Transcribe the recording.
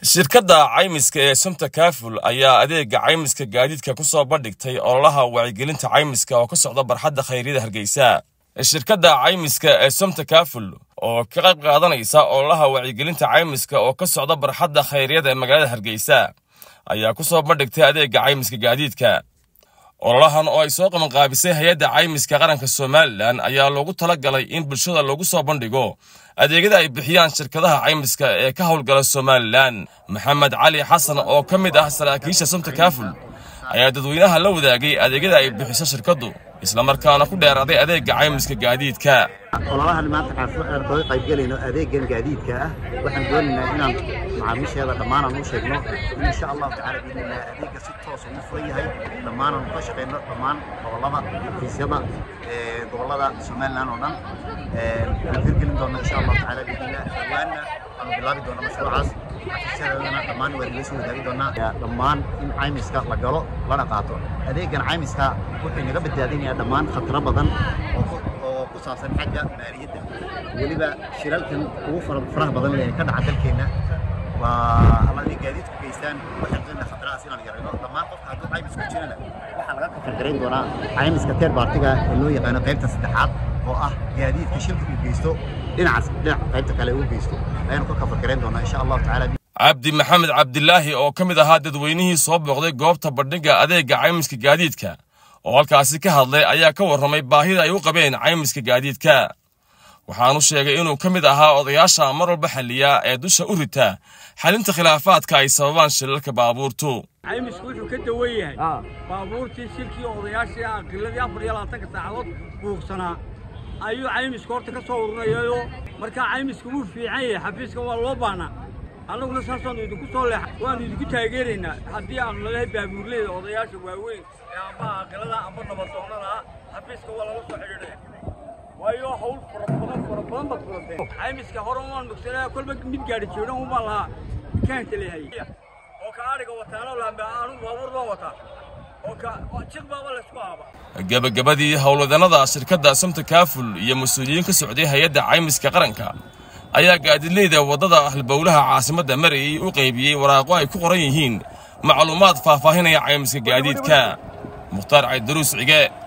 shirkadda caymiska ee sumta kaaful ayaa adeega caymiska gaadiidka ku soo bandhigtay ololaha wacyigelinta caymiska oo ka socda barxadda khayryada hargeysa shirkadda caymiska ee sumta kaaful oo ka qayb qaadanaysa ololaha wacyigelinta caymiska oo ka socda barxadda khayryada ee magaalada hargeysa ayaa ku soo bandhigtay adeega caymiska gaadiidka ololahan oo ay soo qabanqaabisay hay-adda caymiska qaranka somalilan ayaa loogu tala galay in bulshada loogu soo bandhigo adeegyada ay bixiyaan shirkadaha caymiska ee ka howlgala somalilan maxamed cali xasan oo ka mid ah saraakiisha sumta kaaful ayaa dadweynaha la wadaagay adeegyada ay bixiso shirkaddu islamarkaana ku dheeraaday adeega caymiska gaadiidka ololahan maanta aan kaga qaybgelayno adeegan gaadiidka ah waxaan doonaynaa inaan macaamiisheeda dhammaanaan u sheegno in insha allahu tacaala biidnillah adeegga si toos ugu furan yahay dhammaanaan ka shaqayno dhammaan gobollada xafiisyada gobollada somaliland oo dhan aan hirgelin doonno insha allahu tacaala biidnillah dhawaanna aanu bilaabi doonno mashruucaas xafiisyadana dhammaan waa nala soo wadaagi doonaa dhammaan in caymiska la galo lana qaato adeegan caymiska wuxuu inaga badbaadinayaa dhammaan khataro badan oo ku saabsan xagga maaliyadda weliba shilalkan ugu faraha badan ee ka dhaca dalkeenna waa alla inay gaadiidku geystaan waxaan doonaa khatarahaas inaan yarayno dhammaan qofka hadduu caymis ku jirana waxaa laga kafargarayn doonaa caymiska teer baartiga ee loo yaqaano qaybta saddexaad oo ah gaadiidka shilka uu geysto dhinacaas dhinac qaybta kale uu geysto ayaanu ka kafargarayn doonaa insha allahu tacaala cabdi maxamed cabdilaahi oo ka mid ahaa dadweynihii soo booqday goobta bandhigga adeega caymiska gaadiidka oo halkaasi ka hadlay ayaa ka warramay baahida ay u qabeen caymiska gaadiidka waxaanu sheegay inuu ka mid ahaa odayaasha mar walba xalliya ee dusha u rita xalinta khilaafaadka ay sababaan shilalka baabuurtu caymisku wuxuu ka dawan yahay baabuurtii shilkii odayaashii aqiladii afar iyo labaatanka saacadood buuqsanaa ayuu caymisku horta ka soo ururayayoo markaa caymisku wuu fiican yahay xafiiska waa loo baahnaa annaguna saasaanu idinku soo leexa waannu idinku taageeraynaa haddii aanu nalahay baabuurleyda odayaasha waaweyn ee amba aqilada amba nabadoonnada ah xafiiska waa laga soo xidhiidhaya waayo hawl fara badan fara badan baad furateen caymiska hore umaan mugsanaa kolba mid gaadhi jeedhan umaan lahaa kaanta leehay oo ka adhiga wataano laambe anugu baabuur baan wataa oo ka jiq baaba laysku aaba gebagabadii howlwadannada shirkadda sumta kaaful iyo mas-uuliyiin ka socday hay-adda caymiska qaranka ayaa gaadidleyda waddada halbowlaha caasimadda marayay u qaybiyey waraaqo ay ku qoran yihiin macluumaad faahfaahinaya caymiska gaadiidka mukhtaar caydaruus cige